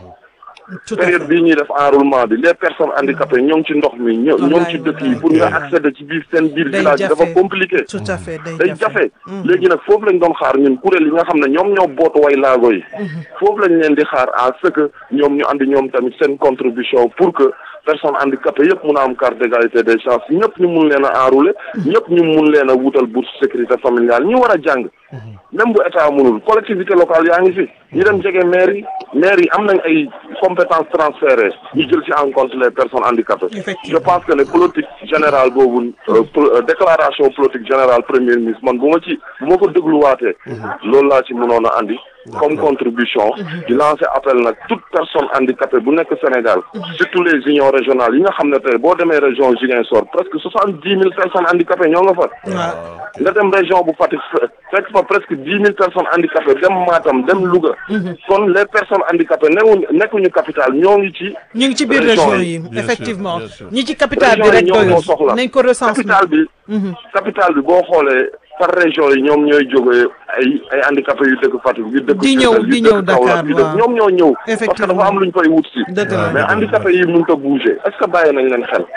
tout à fait période bii ñuy def enrôlement bi les personnes handicapées ñoo ngi ci ndox mi ñoo ñoo ngi ci dëkk yi pour nga accéder ci biir seen biir Day village yi dafa jafe. compliqué tout à fait day day jafe léegi nag foofu lañ doon xaar ñun kuréel yi nga xam ne ñoom ñoo bootu way laago yi foofu lañ leen di xaar à ce que ñoom ñu andi ñoom tamit seen contribution pour que personnes handicapées yëpp mun a am carte d'égalité des chances ñëpp ñu mun leen a enrôler ñëpp ñu mun leen a wutal bourse sécurité familiale ñu war a jàng même bu état mënul collectivité locale yaa ngi fi ñu dem jege maire yi maire yi am nañ ay compétences transférées ñu jël ci en compte les personnes handicapées je Effectivement. pense que ne politique générale boobu euh, pol- euh, déclaration politique générale premier ministre man bu ma ci bu ma ko dégluwaatee loolu laa ci mënoon a andi comme contribution di lancer appel nag toute personne handicapée bu nekk Sénégal surtout les unions régionales yi nga xam ne tey boo demee région Ziguinchor presque soixante dix mille personnes handicapées ñoo nga fa nga dem région bu Fatick fe- fekk fa presque dix mille personnes handicapées dem Matam dem Louga kon les personnes handicapées newuñ nekkuñu capital ñoo ngi ci ñu ngi ci biir région région yi. yi Bien sûr, effectivement bien sûr. ñi ci capital bi région yi rek ñoom ñoo doyul soxla nañ ko recensement capital bi capital bi boo xoolee par région yi ñoom ñooy jógee ay ay handicapés yu dëkk Fatick yu dëkk Di ñëw- Diourbel, yu di dëkk ñëw Kaolack, Dakar, yu dëkk waaw. ñoom ñoo ñëw parce que Effectivement. dafa am lu ñu fay wut si dëgg la mais handicapés yi mënut a bouger est-ce que bàyyi nañ leen xel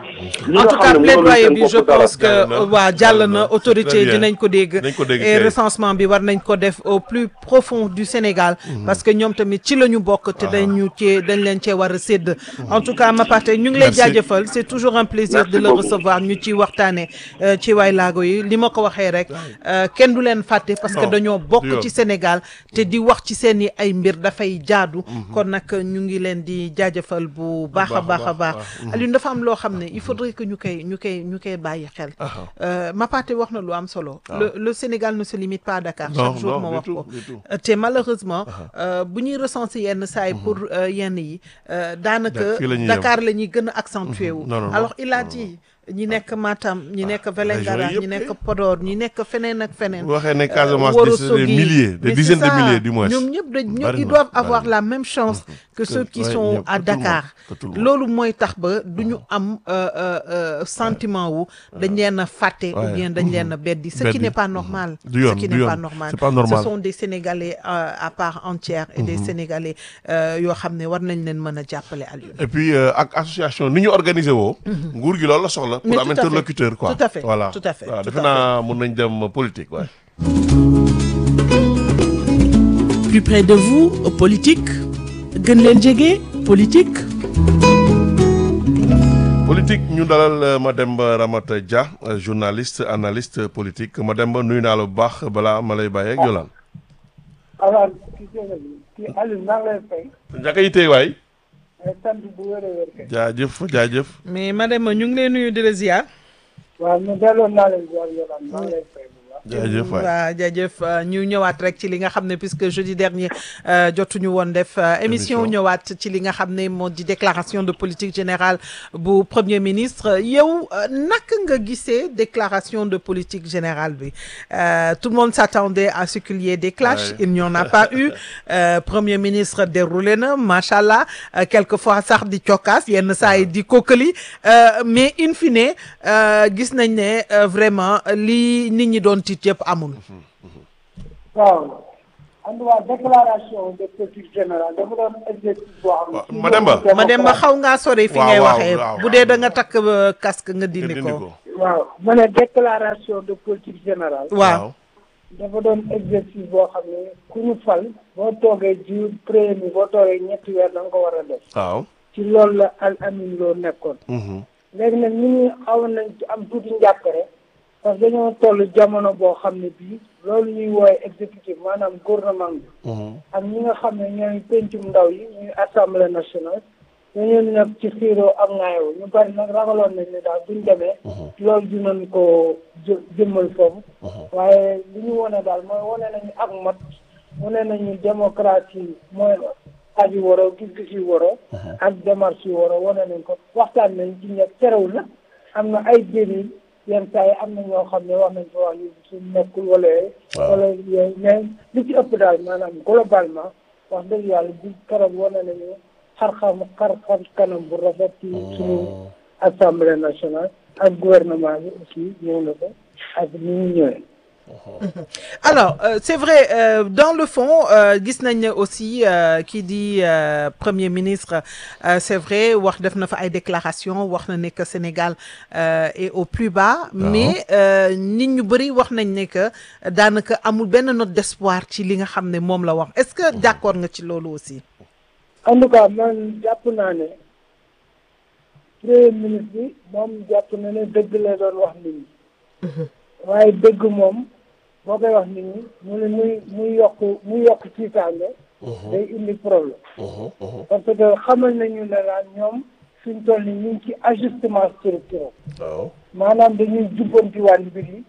ñi en nga tout xam cas ne mënaluñ plaidoyer seen bi bopp je dara. pense que jàll na, waa jàll jàll na na. autorité Très bien. dinañ ko dégg Dinañ ko dégg et kay. recensement bi war nañ ko def au plus profond du Sénégal parce que ñoom tamit ci la ñu bokk te dañu cee dañ leen cee war a sédd en tout cas Mapate ñu ngi lay Merci. jaajëfal c'est toujours un plaisir Merci de le beaucoup. recevoir ñu ci waxtaane euh, ci waay laago yi li ma ko waxee rek euh, kenn du leen fàtte parce que Non, dañoo du bokk yoon. ci Sénégal te di wax ci seen i ay mbir dafay jaadu kon nag ñu ngi leen di jaajëfal bu baax a baax a baax Alioune dafa am loo xam ne il faudrait que ñu koy ñu koy ñu koy bàyyi xel Euh, Mapate wax na lu am solo le le Sénégal ne se limite pas à Dakar Non, chaque jour non, ma du wax tout, ko du tout. Euh, te malheureusement euh, bu ñuy recenser yenn saa yi pour euh, yenn yi euh, daanaka fii la ñuy yem. Dakar la ñuy gën a accentué wu Non, non, non. alors il a dit ñi nekk Matam ñi nekk Vélingara région ñi yëpp nekk kay. Podor ñi nekk feneen ak feneen bu waxee ne Casamance Wuro des des Sogi. milliers des Mais dizaines c'est de ça. milliers du moins. ñoom ñëpp dañ ñoom Bari ils na, doivent bari avoir na. la même chance que ceux qui ouais, sont ñëpp, à que tout le monde, Dakar que tout le monde. loolu mooy tax ba du ñu am euh, euh, euh, sentiment wu dañ leen a fàtte ou Ouais. bien dañ leen a beddi ce qui Beddi. n'est pas normal Du ce yoon, qui du n'est yoon. pas normal C'est pas normal. ce sont des Sénégalais euh, à part entière et des Sénégalais euh, yoo xam ne war nañ leen mën a jàppale Alioune et puis euh, ak association ni ñu organisé woo. nguur gi loolu la soxla. Mais pour tout am à fait. interlocuteur quoi. Tout à fait, voilà tout à fait, waaw tout defe à naa mun nañ dem politique waaye. Plus près de vous, politique gën leen jege politique politique ñu dalal euh, Mademba Ramata Dia euh, journaliste analyste politique Mademba nuyu naa la bu baax balaa ma lay bàyyi ak Yolande. alors kii kii Aliou maa ngi lay fay njëkk yi tey waay. ay sant bu wér a wér kay jaajëf jaajëf. mais madame ñu ngi lay nuyu di la ziar waaw ñu delloo naa leen ziar yolaan maa ngi lay fay bu baax jaajëf waay waaw jaajëf ñu ñëwaat rek ci li nga xam ne puisque jeudi dernier euh, jotuñu woon def euh, émission Émission. ñëwaat ci li nga xam ne moo di déclaration de politique générale bu premier ministre yow euh, naka nga gisee déclaration de politique générale bi Euh, tout le monde s'attendait à ce qu'il y ait des clashs Ouais. il n'y en a pas eu Euh, premier ministre déroulé na macha allah euh, quelquefois sax di cokkaas yenn saa yi di kokkali euh, mais in fine euh, gis nañ ne euh, vraiment li nit ñi doon tiit yëpp amul. waaw en tout cas déclaration de politique générale dafa doon exercice boo xam Waaw, ne. Mademba. ma dem ba xaw ngaa sori fi Waaw, ngay waaw, waxee waaw. bu dee da nga takk euh, casque nga nga dindi dindi ko. ko waaw ma ne déclaration de politique générale. waaw dafa doon exercice boo xam ne ku ñu fal boo toogee ji premier mi boo toogee ñetti weer da nga ko war a def. waaw ci loolu la al amin loo nekkoon. Mhm. léegi nag nit ñi xawoon nañ ci am tuuti njàppare parce que dañoo toll jamono boo xam ne bii loolu ñuy woowe exécutif maanaam gouvernement bi Mhm. ak ñi nga xam ne ñooy pencum ndaw yi ñuy assemblée nationale dañoo nekk ci xiiroo ak ŋaayoo ñu bari nag ragaloon nañ ne daal buñ demee loolu dinañ ko jë jëmmal foofu waaye li ñu wone daal mooy wane nañu ak mat wane nañu démocratie mooy aji waroo gis-gis yu waroo ak démarche yu waroo wane nañ ko waxtaan nañ ci ñëpp terewul na am na ay dérive yenn saa yi am na ñoo xam ne wax nañ ko wax yu su nekkul wala yooyu wala yooyu mais li ci ëpp daal maanaam globalement wax dëgg yàlla bi keroog wane nañu xar-xam xar-xam kanam bu rafet ci suñu assemblée nationale ak gouvernement bi aussi ñëw na ko ak ni ñu ñëwee alors euh, c'est vrai euh, dans le fond euh, gis nañ ne aussi euh, kii di euh, premier ministre euh, c'est vrai wax def na fa ay déclaration wax na ne que Sénégal euh, est au plus bas mais euh, nit ñu bëri wax nañ ne que daanaka amul benn note d'espoir ci li nga xam ne moom la wax est-ce que d'accord nga ci loolu aussi en tout cas man jàpp naa ne premier ministre bi moom jàpp na ne dëgg la doon wax nit ñi waaye dëgg moom boo koy wax nit ñi mu ne muy muy yokk muy yokk tiitaange day indi problème parce que xamal nañu ne laan ñoom suñ toll ni ñu ngi ci ajustement structurel waaw maanaam dañuy jubbantiwaat mbir yi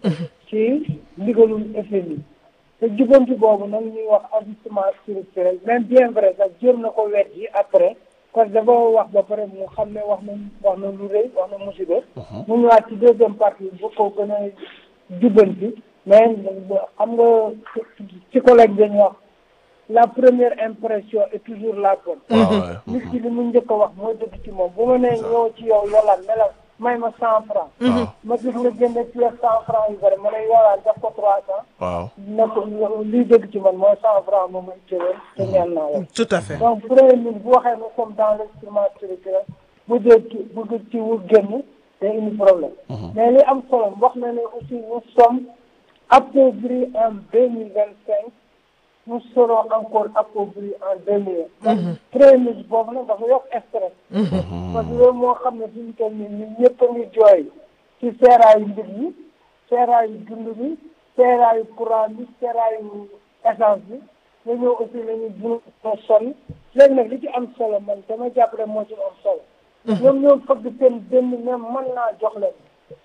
ci ndigalul FMI te jubbanti boobu nag ñuy wax ajustement structurel même bien vrai sax jéem na ko wet yi après parce que dafa wax ba pare mu xam ne wax na wax na lu rëy wax na musiba mu ñëwaat ci deuxième partie bu ko gën a jubbanti mais xam nga psychologue dañuy wax la première impression est toujours la bonne waaw nit ki li mu njëkk a wax mooy dëgg ci moom bu ma nee ñëw ci yow yolaan ne la may ma cent franc ma gis nga génne pièce cent franc yu bëri ma ne yolaan def ko trois cent waaw ne ko liy dëgg ci man mooy cent franc moom may cëwee te ñaan naa la tout à fait donc premier ministre bu waxee nous sommes dans l'instrument structurel bu dee ci bu ci wu génn day indi problème mais li am solo wax na ne aussi nous sommes appauvris en deux mille vingt cinq nous serons encore appauvris en deux mille vingt premier ministre boobu nag dafa yokk stress parce que loolu moo xam ne fi ñu toll nii ñun ñëpp a ngi jooy ci seeraayu mbir yi seeraayu dund bi seeraayu courant bi seeraayu essence bi nga ñëw aussi nañu dund na sonn léegi nag li ci am solo man dama jàpp rek moo ci am solo ñoom ñoom fëgg seen dënn ne mën naa jox leen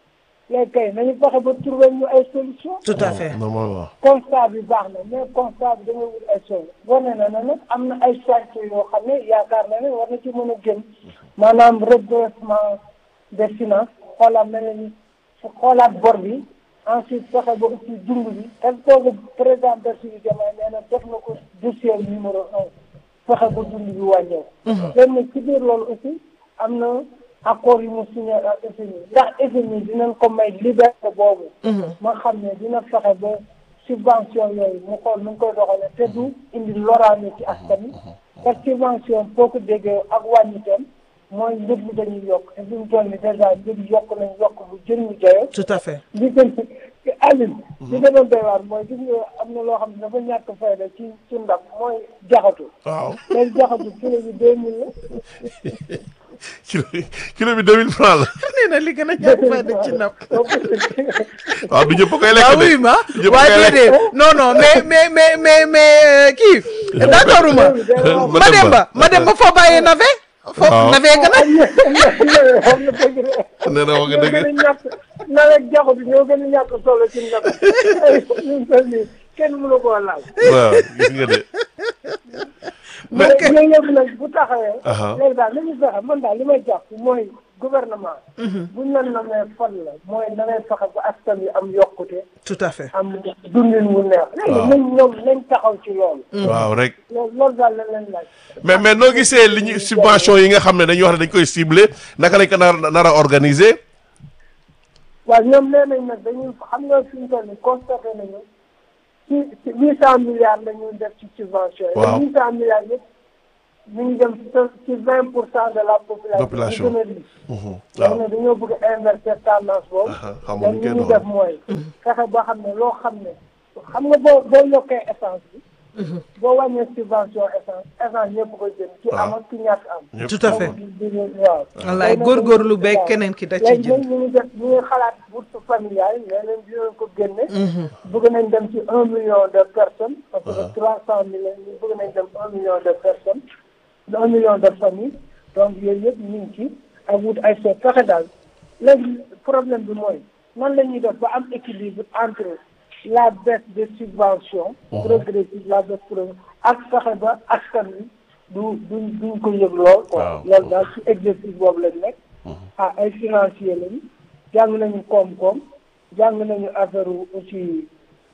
léegi kay nañu fexe ba trouver ñu ay solution tout à fait normalement constat bi baax na mais constat bi da ngay wut ay solution wane na ne nag am na ay chantier yoo xam ne yaakaar na ne war na ci mën a gën maanaam redressement des finances xoolaat na leen xoolaat bor bi ensuite fexe ba aussi dund bi parce que kooku président Bassirou Diomaye nee na def na ko dossier numéro un fexe ba dund bi wàññeeku léegi nag ci biir loolu aussi am na accord yu mu signé ak FMI ndax FMI dinañ ko may liberté boobu ma xam ne dina fexe ba subvention yooyu mu xool nu ngi koy doxalee te du indi loraange ci askan wi parce que subvention boo ko déggee ak wàññiteem mooy njëg bi dañuy yokk te fi mu toll nii dèjà njëg yi yokk nañ yokk bu jën ñu joyoo tout à fait li gën Aline li gën a doy waar mooy gis nga am na loo xam ne dafa ñàkk fayda ci ci ndab mooy jaxatu waaw léegi jaxatu kilo bi deux mille la kilo kilo bi deux mille francs la nee na li gën a ñàkk fayda ci napp waaw du ñëpp a koy lekk ah de oui ma du ñëpp a waaye koy lekk déedéet non non mais mais mais mais mais euh, kii d'accord ma Ma ma dem ba ma dem ba foo bàyyee navet foofu na fee gën a xam na dëgg de. nee na wax nga ñoo dëgg gën a ñàkk nawet jaxu bi ñoo gën a ñàkk solo ci nawet ñun toll nii kenn mënu koo laal. waaw gis nga de mais yooyu yëpp nag bu taxawee. Aha. léegi daal li ñu fexe man daal li may jàpp mooy gouvernement. buñ la namee fan la mooy na ngay fexe ba askan wi am yokkute tout à fait am dundin wu neex. léegi nañ ñoom nañ taxaw ci loolu. waaw rek loolu loolu daal la leen laaj. mais mais noo gisee li ñu subvention yi nga xam ne dañuy wax ne dañ koy ciblé naka lañ ko nar nar a organiser waaw ñoom nee nañ nag dañuy xam nga fi ñu toll nii constaté nañu ci ci huit cent milliards la ñuy def ci subvention yi. Waaw. huit cent milliards yëpp ñu ngi dem ci vingt pour cent de la population. Population. ñu gën a riche. Mhm, léegi waaw nag dañoo bëgg a inverser tendance boobu. Aha, xamuñu léegi kenn li ñu woon. def mooy. fexe ba xam ne loo xam ne xam nga boo boo yokkee essence bi. boo wàññee subvention essence essence ñëpp koy jënd. ci am ak ci ñàkk am. ñëpp tout à fait di di waaw. wallaay léegi nag góorgóorlu dañuy- beeg waaw. keneen ki da ci léegi jënd nag ñu ngi def ñu ngi xalaat bourse familiale yi nee nañ dinañ ko génne. bëgg nañ dem ci un million de personnes. parce que trois cent mille bëgg nañ dem un million de personnes. un million de familles donc yooyu yëpp ñu ngi ci ak wut ay seet fexe daal léegi problème bi mooy nan la ñuy def ba am équilibre entre la baisse des subventions. progressive la baisse progressive ak fexe ba askan wi du duñ duñ ko yëg lool. quoi Waaw. loolu daal ci exercice boobu lañ nekk. ah ay financier lañu jàng nañu koom-koom jàng nañu affaire aussi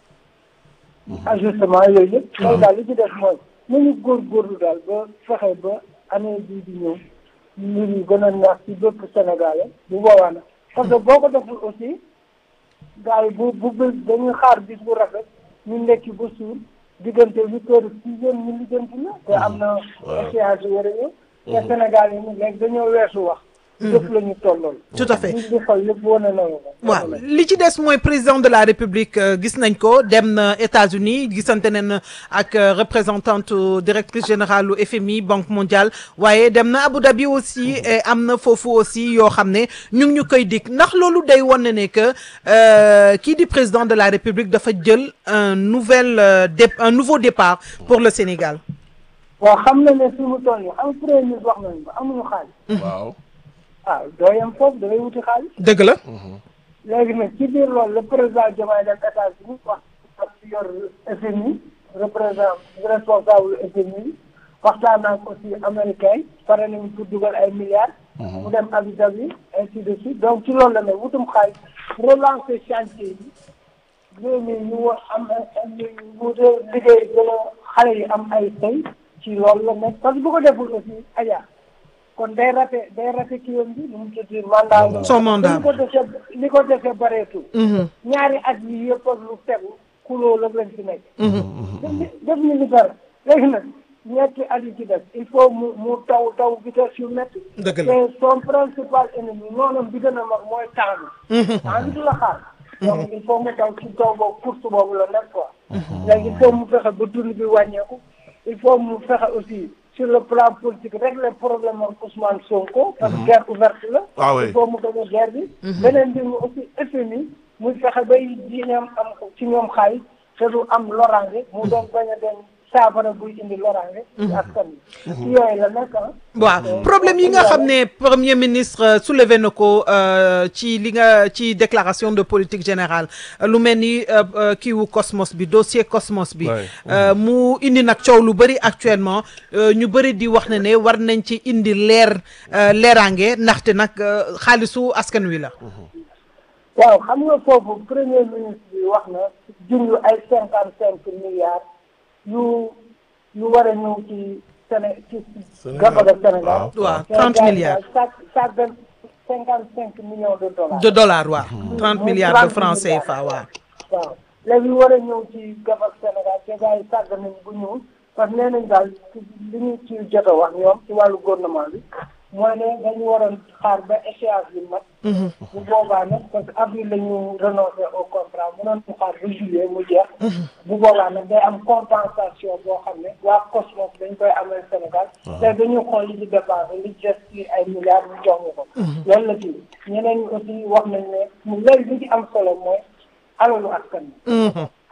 ajustement yooyu yëpp. loolu daal li ci def mooy nañu góorgóorlu daal ba fexe ba année bii di ñëw mbir yi gën a neex ci bépp Sénégalais bu boobaa nag parce que boo ko deful aussi gars yi bu bu bu dañuy xaar bis bu rafet ñu nekki ba suur diggante huit heures six heures ñu lijjanti la te am na échéance yu war a ñëw te Sénégal yi nag léegi dañoo weesu wax jëf la ñu tollool tout à fait li di xool lépp wane na ko waaw li ci des mooy président de la république euh, gis nañ ko dem na États-Unis gisante nañ ak euh, représentante euh, directrice générale u FMI banque mondiale waaye dem na Abu Dhabi aussi et am na foofu aussi yoo xam ne ñu ngi ñu koy dig ndax loolu day wane ne que euh, kii di président de la république dafa jël un nouvel euh, dép un nouveau départ pour le Sénégal. waaw xam na ne fi mu toll nii am premier ministre wax nañu ko amuñu xaalis waaw ah doo yem foofu da ngay wuti xaalis dëgg la. léegi nag ci biir loolu le président Diomaye dem États-Unis wax ak ci yor FMI représentant responsable FMI waxtaan ak aussi américain yi pare nañu pour dugal ay milliards mu dem Abu Dhabi ainsi de suite donc ci loolu la ne wutum xaalis relancer chantier yi réew mi ñu war am ñu liggéey gën a xale yi am ay sëy ci loolu la nekk parce que bu ko deful aussi aja kon day rate day rate kii yam bi nu mu tudd mandat Son mandat. li ko dese li ko dese bareetul ñaari at yi yëpp ak lu tegu kuloo la lañ fi nekk def def ñu li dara léegi nag ñetti at yi ci def il faut mu mu taw taw vitesse yu métti Dëgg la. te son principal ennemi noonam bi gën a mag mooy temps bi temps bi du la xaar donc il faut mu taw ci taw boobu course boobu la nekk quoi léegi il faut mu fexe ba dund bi wàññeeku il faut mu fexe aussi sur le plan politique régler problème ak Ousmane Sonko parce que guerre ouverte la Ah oui. il faut mu gagner guerre bi beneen bi mu aussi FMI muy fexe bay diineem am ci ñoom xaalis te du am loraange mu doon bañ a doon saafara buy indi loraange ci askan bi ci yooyu la nekk ah waaw problème yi nga xam ne premier ministre euh, soulevé na ko euh, ci li nga ci déclaration de politique générale euh, lu mel ni euh, euh, kii wu Cosmos bi dossier Cosmos bi Ouais. euh, mu indi nag coow lu bëri actuellement euh, ñu bëri di wax ne ne war nañ ci indi leer euh, leeraange ndaxte nag euh, xaalisu askan wi la waaw xam nga foofu premier ministre bi wax na junj ay cinquante cinq milliards yu yu war a ñëw ci Séné ci gafaga Sénégal waaw 30 milliards chaque chaque cinquante cinq millions de dollars de dollars waaw 30 Muy milliards de 30 francs milliards. CFA waaw waaw léegi war a ñëw ci gafak Sénégal te gars yi sàgg nañ bu ñëw parce que nee nañ daal ci- li ñu ci jot a wax ñoom ci wàllu gouvernement bi mooy ne dañu waroon xaar ba échéance bi mat bu boobaa nag parce que avril la ñu renoncé au contrat mënoon ñu xaar ba juillet mu jeex bu boobaa nag day am compensation boo xam ne waa Cosmos dañ koy amal Sénégal te dañu xool li ci dépensé li ci des ci ay milliards ñu jox ñu ko loolu la ci ñeneen ñi aussi wax nañ ne mu léegi li ci am solo mooy alalu askan bi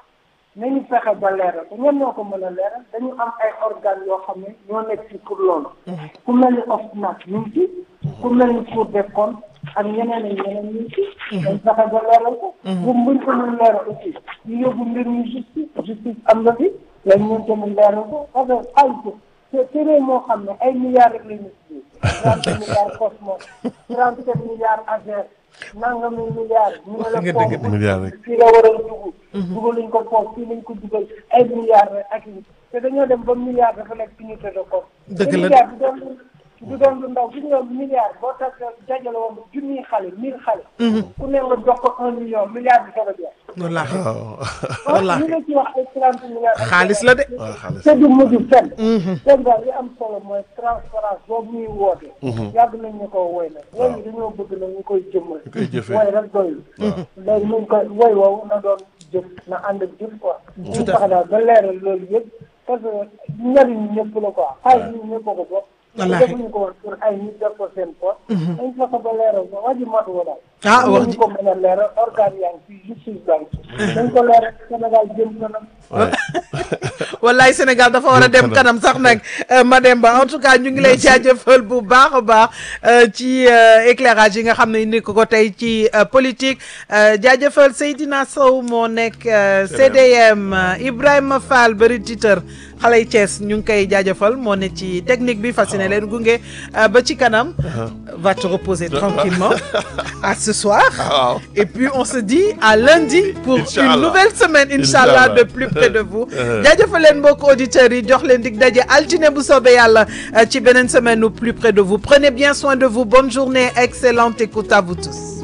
nañu fexe ba leeral te ñoom ñoo ko mën a leeral dañu am ay organes yoo xam ne ñoo nekk ci pour loolu. ku mel ni OFNAC ñu ngi ci. ku mel ni Cour des comptes ak ñeneen ak ñeneen ñu ngi ci. dañ fexe ba leeral ko. bu buñ ko mën leeral aussi ñu yóbbu mbir mi justice justice am na fi lañ ñun tamit leeral ko parce que xaalis te te réew moo xam ne ay milliards rek la ñu tuddee. trente milliards Cosmos trente sept milliards AGER nangami milliards. ñu ne la Nga dégg foofu milliards rek. fii la war a dugg. dugaluñ ko foofu fii lañ ko dugal ay milliards rek ak yi te dañoo dem ba milliards dafa nekk unité de compte. Dëgg te la. milliards du doon du doon lu ndaw gis nga milliards boo tax dajale woon junniy xale mille xale. ku ne nga jox ko un million milliard bi soog a jeex. wallaahi waaw wallaahi ñu ngi ci wax ay trente milliards. xaalis la de. waaw xaalis te du mujj fenn. seen daal li am solo mooy transparence boobu ñuy woote. yàgg nañ ñu ko woy nag. woy yi dañoo bëgg na ñu koy jëmmal. koy jëfee. woy rek doyul. léegi ñu koy woy woowu na doon jëf na ànd ak jëf quoi. ñu fexe daal ba leeral loolu yëpp parce que njariñ ñëpp la quoi xaalis ñu ñëpp a ko bokk. Wallaahi. defuñu ko woon pour ay nit def ko seen poche. dañ fexe ba leeral ko wax ji matu ko daal. Ah, wax ji- ñu ko mën a leeral organe yaa ngi fi justice baa ngi fi. dañ ko leeral Sénégal jëm kanam. wallaay Sénégal dafa war a dem kanam sax nag euh, Mademba en tout cas ñu ngi lay jaajëfal bu baax a baax euh, ci euh, éclairage yi nga xam ne indi ko ko tey ci euh, politique euh, jaajëfal Seydina Sow moo nekk euh, CDM euh, Ibrahima Fall bëri titeur xale yi Thiès ñu ngi koy jaajëfal moo ne ci technique bi fasciné leen gunge euh, ba ci kanam va te reposer tranquillement à ce soir waaw et puis on se dit à lundi pour Inch'Allah. une nouvelle semaine Inch'Allah Inch'Allah. de plus près de vous jaajëfal leen mbokk auditeurs yi jox leen dig daje altine bu soobee yàlla euh, ci beneen semaine ou plus près de vous prenez bien soin de vous bonne journée excellente écoute à vous tous